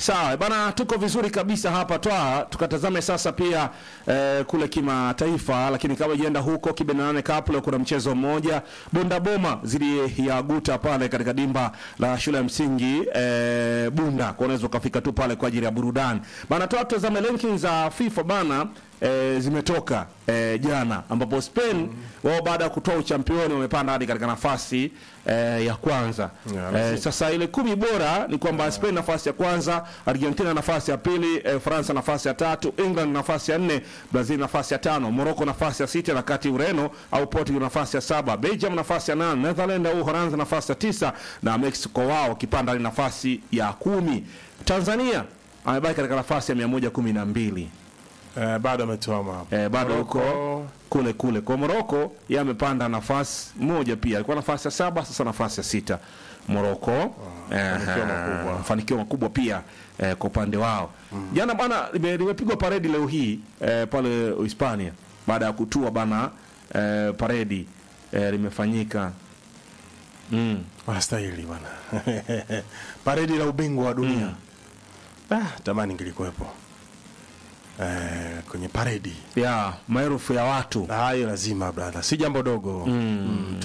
Sawa bana, tuko vizuri kabisa hapa twa tukatazame sasa pia eh, kule kimataifa, lakini kabla ijaenda huko Kibenane Cup leo kuna mchezo mmoja Bunda Boma zidi ya Guta pale katika dimba la shule ya msingi eh, Bunda, kwa unaweza ukafika tu pale kwa ajili ya burudani bana. Twa tutazame rankings za FIFA bana e, zimetoka e, jana ambapo Spain wao baada ya kutoa uchampioni wamepanda hadi katika nafasi e, ya kwanza Yeah, e, sasa ile kumi bora ni kwamba Spain nafasi ya kwanza, Argentina nafasi ya pili, e, Faransa nafasi ya tatu, England nafasi ya nne, Brazil nafasi ya tano, Morocco nafasi ya sita, na kati Ureno au Portugal nafasi ya saba, Belgium nafasi ya nane, Netherlands au Uholanzi nafasi ya tisa na Mexico wao wakipanda hadi nafasi ya kumi. Tanzania amebaki katika nafasi ya mia moja kumi na mbili Eh, bado ametuama hapo. eh, bado Morocco, huko kule kule kwa Moroko yeye amepanda nafasi moja pia, alikuwa nafasi ya saba, sasa nafasi ya sita Moroko. Eh, mafanikio makubwa. mafanikio makubwa pia eh, kwa upande wao. Jana bana lime- limepigwa paredi leo hii eh, pale Hispania baada ya kutua bana eh, paredi eh, limefanyika mm. wanastahili bwana. Paredi la ubingwa wa dunia. Ah, tamani ngelikuwepo. Eh, kwenye paredi. ya maelfu ya watu Hayo lazima brother. Si jambo dogo. Mm.